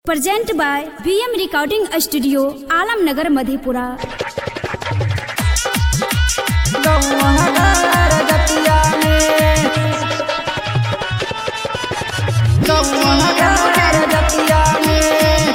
present by VM recording studio Alamnagar Madhepura गौहर जतिया में गौहर जतिया में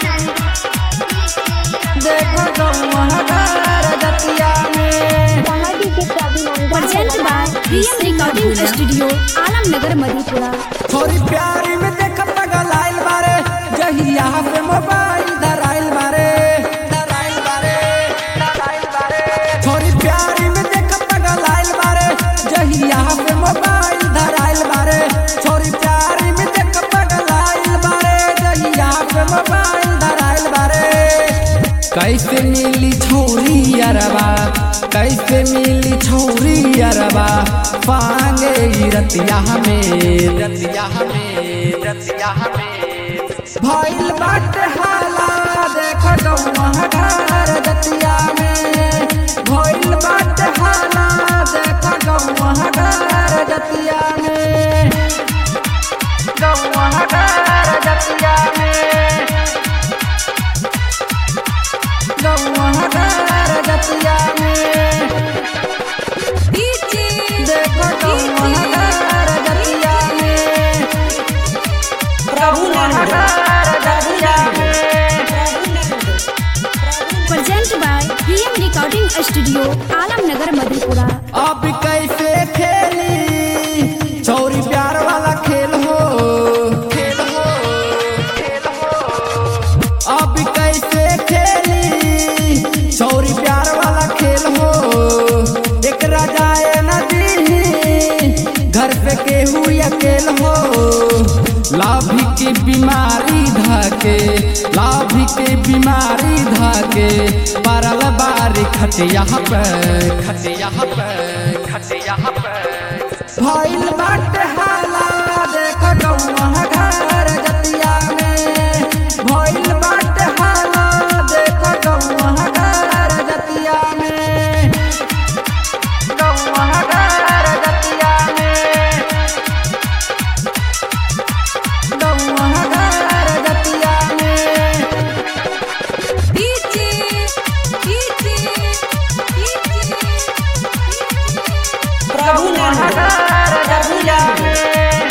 देखो गौहर जतिया में present by VM recording studio Alamnagar Madhepura थोड़ी प्यारी में देख पगल आइल बारे जहिया पे मोबाइल धराइल बारे धराइल बारे धराइल बारे थोड़ी प्यारी में देख पगल आइल बारे जहिया पे मोबाइल धराइल बारे थोड़ी प्यारी में देख पगल आइल बारे जहिया पे मोबाइल धराइल बारे कैसे मिली छोरी अरबा कैसे मिली छोरी अरबा पांगे ई रतिया में रतिया में रतिया में भइल बाटे हाला देख गौवा घर रतिया में भइल बाटे हाला देख गौवा घर रतिया में गौवा घर रतिया में गौवा घर रतिया में देखो गौवा घर रतिया में गौवा घर रतिया में present by VM recording studio Alamnagar Madhepura अब कैसे खेली चौरी प्यार वाला खेल हो खेल हो खेल हो अब कैसे खेली चौरी प्यार वाला खेल हो एक राजाए नदी घर पे केहू अकेल हो लाभी की बीमारी धके लाभी की बीमारी धके परल बारी खटिया पे खटिया पे खटिया पे भइल बाटे हाला देख गौवा घर जतिया में भइल बाटे हाला देख गौवा घर जतिया में गौवा घर जतिया में गौवा घर जतिया में गौवा घर जतिया में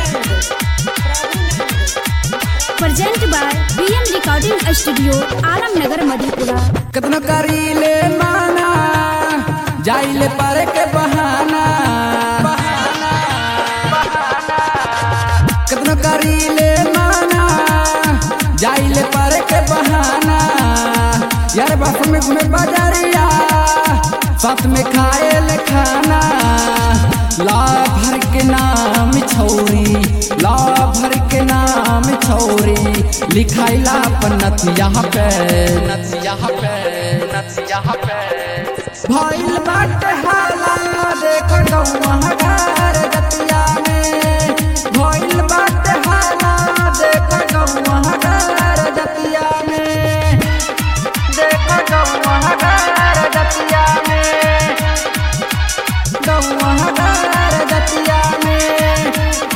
present by VM recording studio Alamnagar Madhepura कितना करीले माना जाइले पर के बहाना बहाना बहाना कितना करीले माना जाइले पर के बहाना यार बाप में घूमे बाजारिया साथ में खाए ले खाना ला भर के नाम छौरी ला भर के नाम छौरी लिखाइला पर नथिया पे नथिया पे नथिया पे भइल बाटे हाला देख गौवा घर जतिया में भइल बाटे हाला देख गौवा घर जतिया में देख गौवा घर जतिया में गौवा घर जतिया में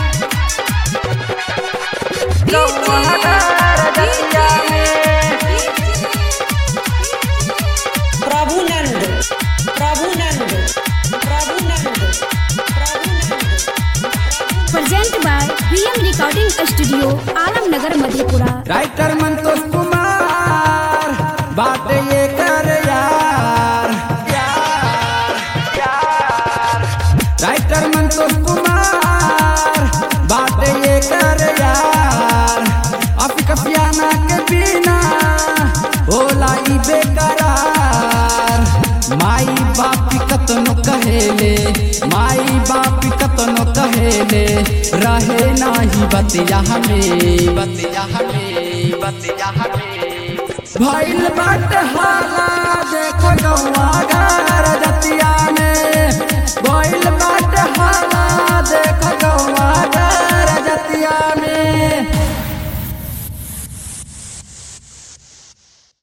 गौवा घर जतिया में Prabhunand Prabhunand Prabhunand Prabhunand present by VM recording studio Alamnagar Madhepura writer Santosh Kumar बात ये कर यार यार यार राइटर संतोष कुमार बात ये कर यार अफिक पियाना के बिना होला ई बेकरार माई बापी कतनो कहेले माई बापी कतनो कहेले रहे नाही बतिया हमें बतिया हमें बतिया हमें भइल बाट हाला देख गौवा